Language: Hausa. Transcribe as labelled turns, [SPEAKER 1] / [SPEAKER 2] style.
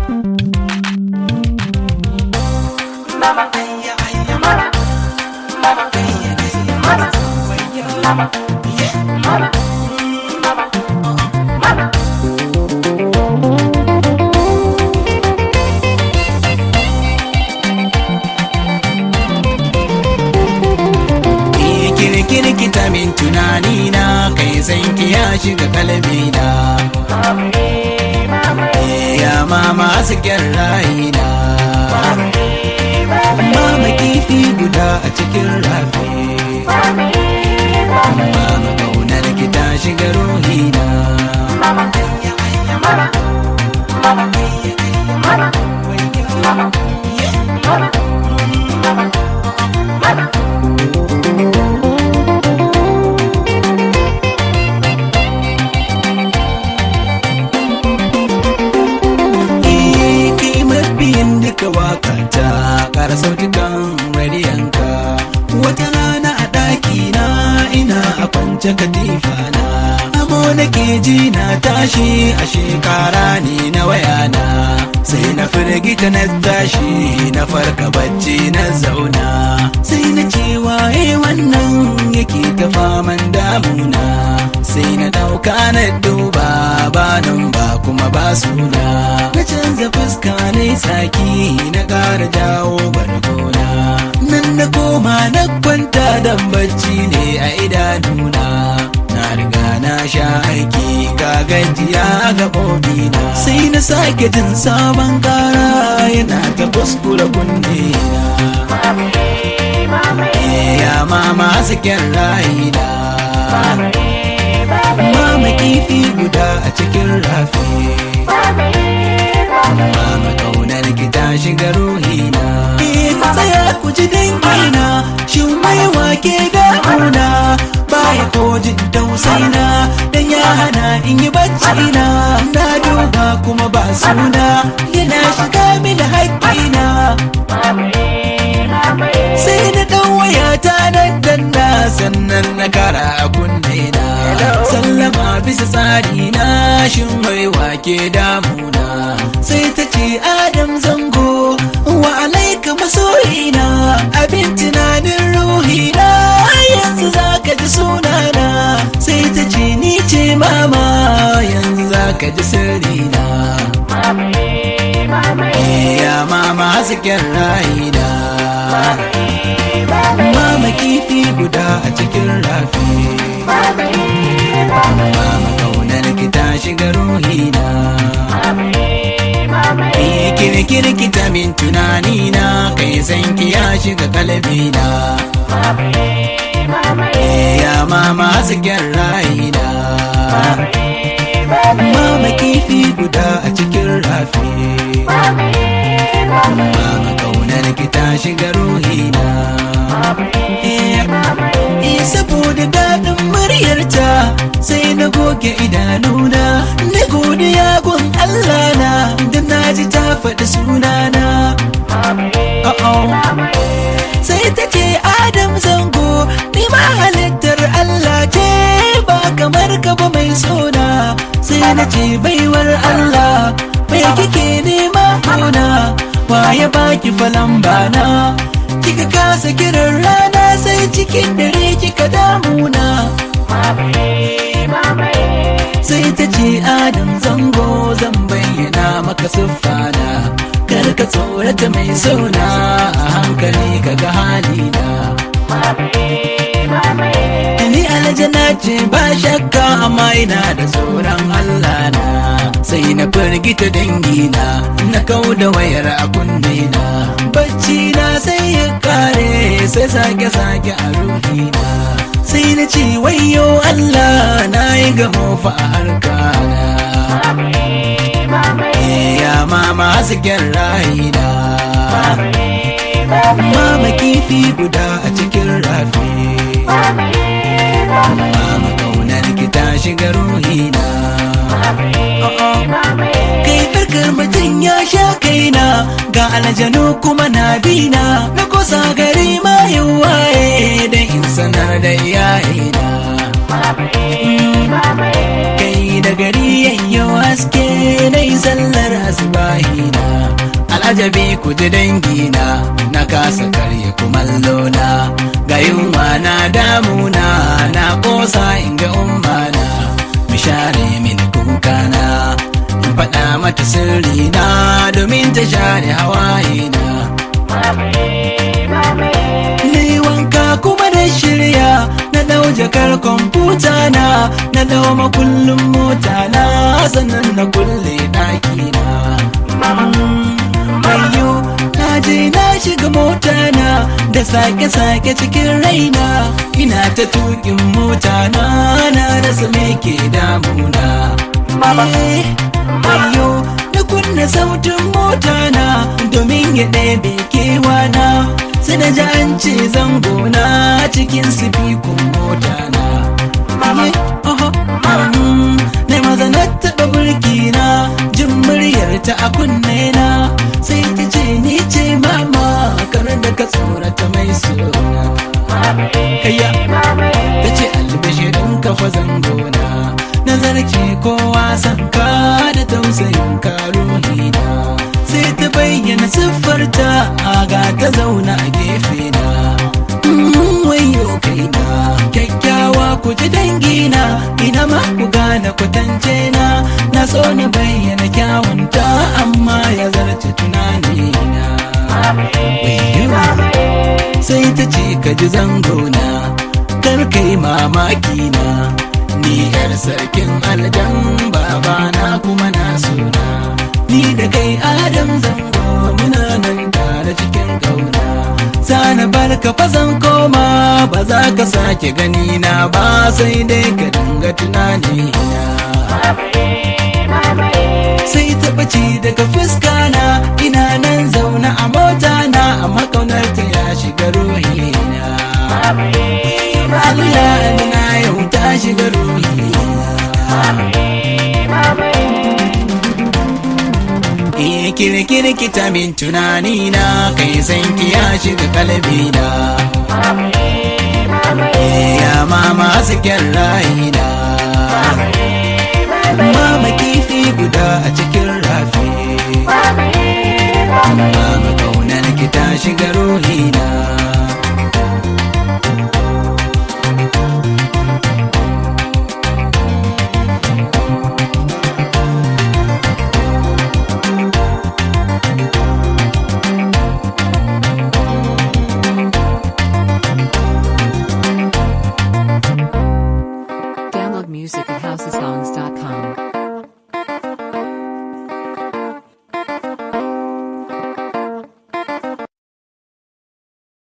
[SPEAKER 1] Mama, ayya, ayya, mama. Mama, ayya, ayya, mama. Ayya, mama. Yeah, mama. Mm, mama. Oh, mama. kirkita min tunani na kai san ki ya shiga kalbi na ya mama hasken rayina mama kifi guda a cikin rafi mama kaunar ki ta shiga ruhina biyan duka wakata ƙara sautukan radiyanka wata rana a ɗaki na ina a kwance katifa na amo nake ji na tashi a shekara ne na wayana sai na firgita na tashi na farka bacci na zauna sai na ce waye wannan yake ta faman damuna sai na dauka na duba ba nan ba kuma ba suna na canza fuska na tsaki na ƙara jawo bargona nan na koma na kwanta dan bacci ne a idanuna na riga na sha aiki ga gajiya ga na sai na sake jin sabon kara yana ta kuskure kunne na ya mama hasken rayina mama kifi guda a cikin rafi mama kaunar ki ta shiga ruhina ku tsaya ku ji dangina shin mai wake ga'una baya ko jin tausaina dan ya hana in yi bacci na na duba kuma ba suna yana shiga mini haƙƙina sai na ɗan wayata nan danna sannan na kara a kunne na sallama bisa tsari na shin mai wake damuna sai ta ce adam zango wa alaika masoyina abin tunanin ruhina yanzu za ka ji sunana sai ta ce ni ce mama yanzu za ka ji sirrina ya mama hasken rayina mama kifi guda a cikin rafi mama kaunar ki ta shiga ruhina kirkirkita min tunani na kai san ki ya shiga kalbina ya mama hasken rayina mama kifi guda a cikin rafi mama kaunar ki ta shiga ruhina saboda daɗin muryarta sai na goge idanuna na godiya gun Allah na da na ji ta faɗi sunana sai ta ce Adam zango ni ma halittar Allah ce ba kamar ka ba mai sona sai na ce baiwar Allah mai kike nema kona ya baki falan bana kika kasa kiran rana sai cikin dare kika damuna sai ta ce adam zango zan bayyana maka siffana kar ka tsorata mai sauna a hankali kaga halina ni aljana ce ba shakka amma ina da tsoron Allah na sai na firgita dangina na kau da wayar a kunnena bacci na sai ya kare sai sake sake a ruhina sai na ce wayo Allah na yi gamo fa a harkana ya mama hasken rayina mama kifi guda a cikin rafi mama kaunar ki ta shiga ruhina kai farkar mutum ya sha kaina ga aljanu kuma na bina na kusa gari ma waye da in sanar da iyayena kai da gari yayyo haske na yi sallar asibahina al'ajabi ku ji dangina na kasa karya kumallona ga yunwa na damuna na kosa in ga ummana mu share mini kukana in faɗa mata sirri na domin ta share hawaye na Ni wanka kuma da shirya na dau jakar kwamfuta na na dau makullin mota na sannan na kulle ɗaki na. Ayyo na je na shiga mota na da sake-sake cikin raina ina ta tukin mota na na rasa me ke damuna. Eh, Ayyo na kunna sautin mota na domin ya ɗebe kewana sai na ji an ce zangona cikin sifikun mota na. Na maza na taɓa burki na jin muryar ta a kunne na sai ta ce ni ce mama kar da ka tsorata mai suna. Kayya ta ce albashirin kafa zangona nazarci kowa sanka da tausayin karuhina sai ta bayyana siffarta ga ta zauna a gefe na wayo kaina kyakkyawa ku ji dangina ina ma ku gane kwatance na na so na bayyana kyawunta amma ya zarce tunanina sai ta ce ka ji zangona kar kai mamaki na ni yar sarkin aljan babana kuma na suna ni da kai adam zango muna nan tare cikin kauna sana barka fazan koma ba za ka sake gani na ba sai dai ka dinga tunani na sai ta ɓace daga fuska na ina nan zauna a mota na amma kaunar ta ya shiga ruhina Allah na yau ta shiga ruhina Eh kirkirkita min tunani na kai san ki ya shiga kalbi na Eh ya mama hasken rayina Mama kifi guda a cikin rafi Mama kaunar ki ta shiga